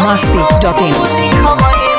biharmasti.in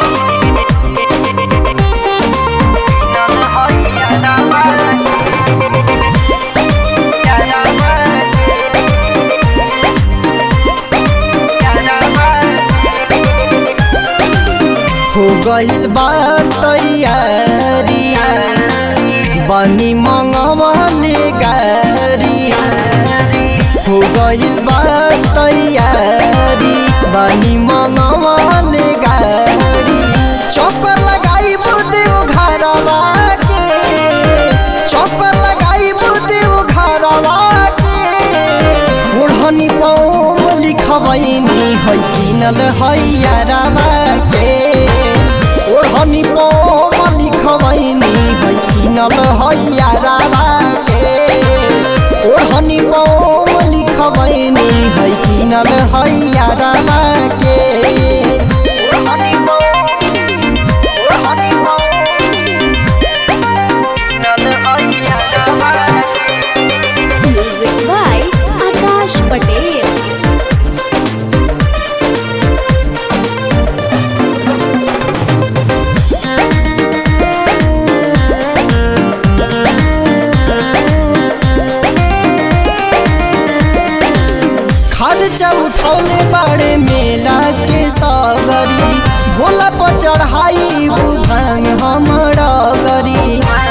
हो गइल बा तैयारी बनी मंगवले गारी हो गइल बा तैयारी बनी मंगवले गारी चक्कर लगाई देव घरवा के चक्कर लगाई देव घरवा के ओढ़नी पौम लिखबैनी है किनल हैयारवा के ओढ़नी पौम लिखबैनी है किनल हैयारवा के ओढ़नी पौम लिखबैनी है किनल हैयारवा के Music by Akash Patel. खर्चा उठौले बड़े मेला के सागरी भोला पर चढ़ाई भांग हमरा गरी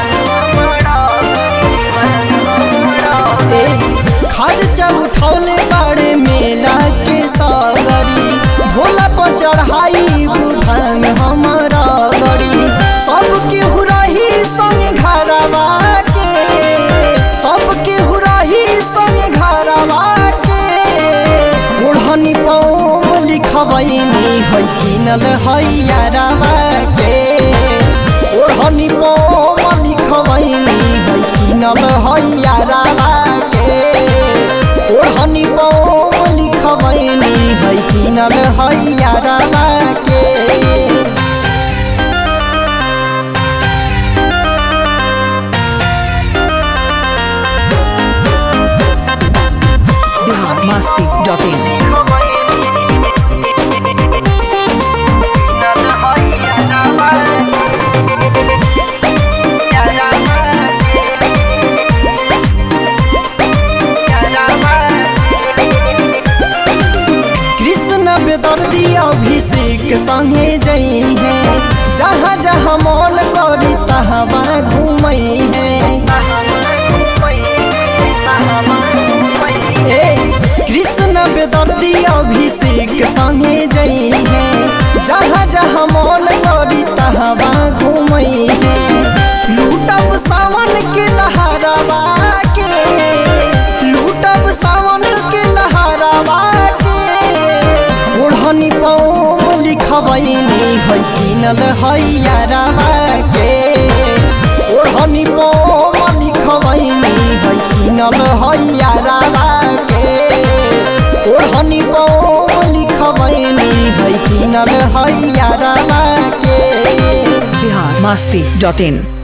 ए, खर्चा उठौले बड़े मेला के सागरी भोला पर चढ़ाई भांग हमरा गरी सबके हुरही संग घरवा के सबके हुरही संग घरवा के ओढ़नी पौम लिखबैनी है किनल हैयारवा के ओढ़नी पौम लिखबैनी है किनल हैयारवा के ओढ़नी पौम लिखबैनी है किनल हैयारवा के biharmasti.in कृष्ण बेदर्दी अभिषेक संगे जई है जहाँ जहाँ मन करी तहाँ घूमई है ए कृष्ण बेदर्दी अभिषेक संगे जई है जहाँ जहाँ मन करी तहाँ घूमई है लूटब सावन के लहरवा के लूटब सावन के लहरवा के ओढ़नी पौम लिखबैनी है किनल हैयारवा के ओढ़नी पौम लिखबैनी है किनल हैयारवा के ओढ़नी पौम लिखबैनी है किनल हैयारवा के biharmasti.in